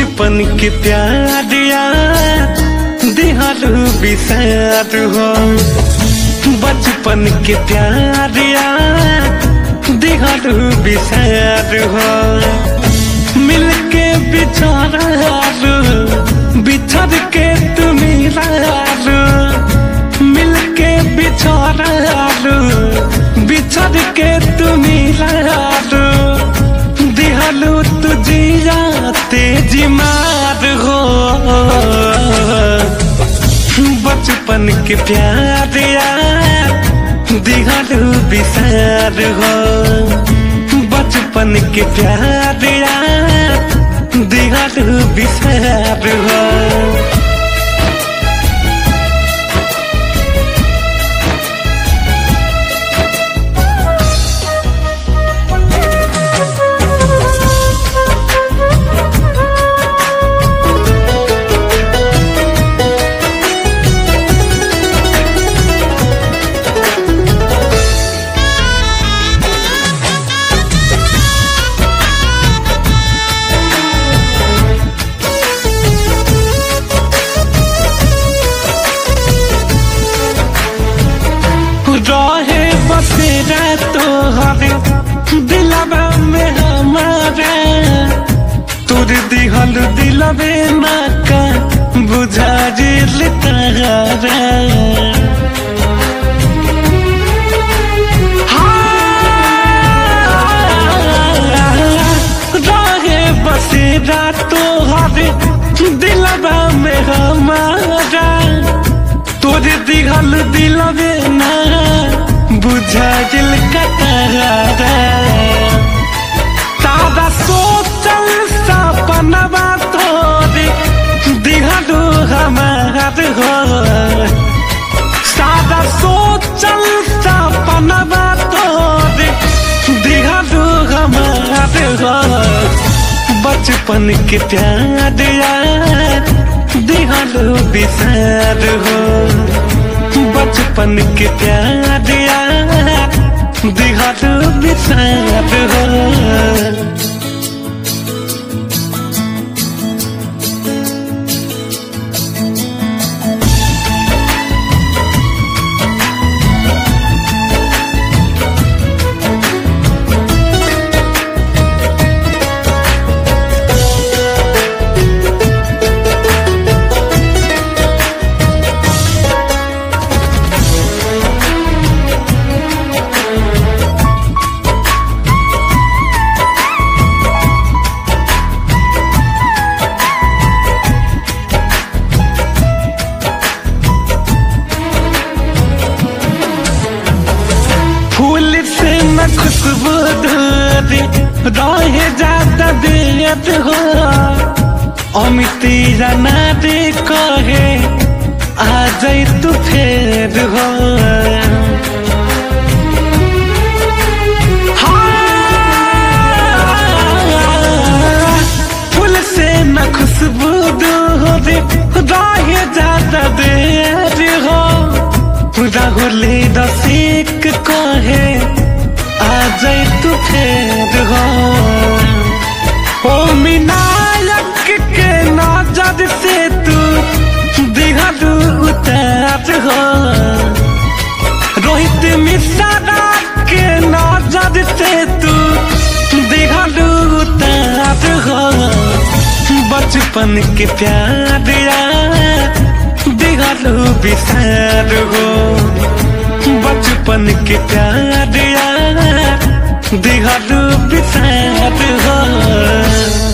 बचपन के प्यार यार दिहारू बिसार हो बचपन के प्यार यार दिहारू बिसार हो मिलके बिछारू बिछड़ के तुम रारू मिलके बिछारू बिछड़ के तुम रारू दिहलू तुझिया तेजी मार हो बचपन के प्यार यार दिहलू बिसार हो बचपन के प्यार यार दिहलू बिसार हो रहे बसेरा तोहरे दिलवा में हमारा तोर दिहल दिलवे ना का बुझा जिल तारा रहे बसेरा तोहरे दिलवा में हमारा तोरे दिघल दिलवे ना बुझा दिल कतरा तारा सोचल सपनवा तोरे दिघलू हमार हो सादा सोचल सपनवा तोरे दिघलू हमार हो बचपन के प्यार यार दिहलो बिसार हो बचपन के प्यार यार दिहलो बिसार हो फूल से न खुशबू दूरी रहे जाता दियत हो अमिती जाना दे कहे आ जाई तू फेर हो हाँ, फूल से न खुशबू दूरी रहे जाता देर हो राहुले रसिक कहे आ जाए तू फेर हो ओ मिनायक के नजर से तू दिहलू उतार हो रोहित मिश्रा के नजर से तू दिहलू उतार हो बचपन के प्यार यार दिहलू बिसार हो बचपन के प्यार यार दिहलू बिसार हो